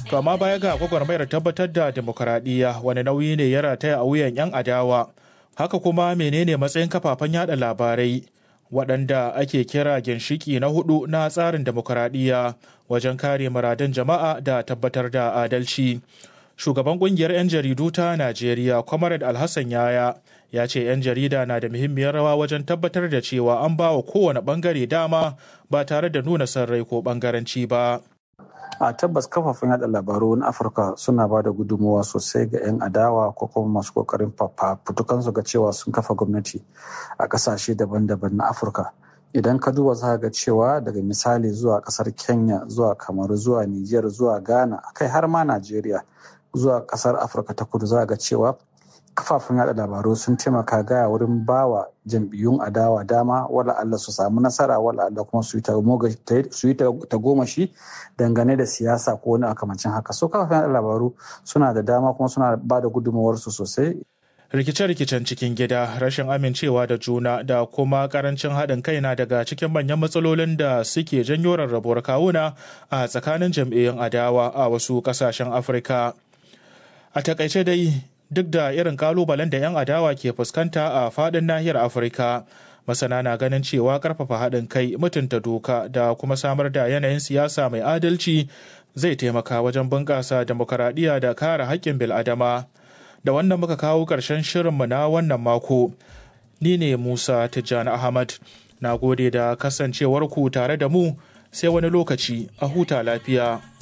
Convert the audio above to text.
To amma baya ga gwagwarmayar tabbatar da demokuraɗiyya wani nauyi ne ya rataya a wuyan 'yan adawa. Haka kuma menene matsayin kafafen yada labarai waɗanda ake kira ginshiki na hudu na tsarin demokuraɗiyya wajen kare muradun jama'a da tabbatar da adalci. Shugaban ƙungiyar 'yan jaridu ta Najeriya, Comrade Alhassan Yaya, ya ce 'yan jarida na da muhimmiyar rawa wajen tabbatar da cewa an ba wa kowane ɓangare dama ba tare da nuna son rai ko ɓangaranci ba. a tabbas kafafen yada labaru na afirka suna ba da gudunmawa sosai ga 'yan adawa ko kuma masu kokarin su ga cewa sun kafa gwamnati a kasashe daban-daban na afirka idan ka duba za ga cewa daga misali zuwa kasar kenya zuwa kamaru zuwa niger zuwa ghana kai har ma najeriya zuwa kasar afirka ta kudu za ga cewa kafafen yada labaru sun taimaka gaya wurin bawa jam'iyyun adawa dama wala Allah su samu nasara wala Allah kuma su yi tagomashi dangane da siyasa ko wani akamancin haka so kafafen yada labaru suna da dama kuma suna ba da gudunmawarsu sosai rikice-rikicen cikin gida rashin amincewa da juna da kuma karancin haɗin kai na daga cikin manyan matsalolin da suke janyo rarrabuwar kawuna a tsakanin jam'iyyun adawa a wasu ƙasashen afirka a takaice dai duk da irin kalubalen da 'yan adawa ke fuskanta a fadin nahiyar afirka masana na ganin cewa karfafa haɗin kai mutunta doka da kuma samar da yanayin siyasa mai adalci zai taimaka wajen bunƙasa demokaradiyya da kare haƙƙin bil'adama da wannan muka kawo ƙarshen shirinmu na wannan mako ni ne musa tijjani ahmad na gode da kasancewarku tare da mu sai wani lokaci a huta lafiya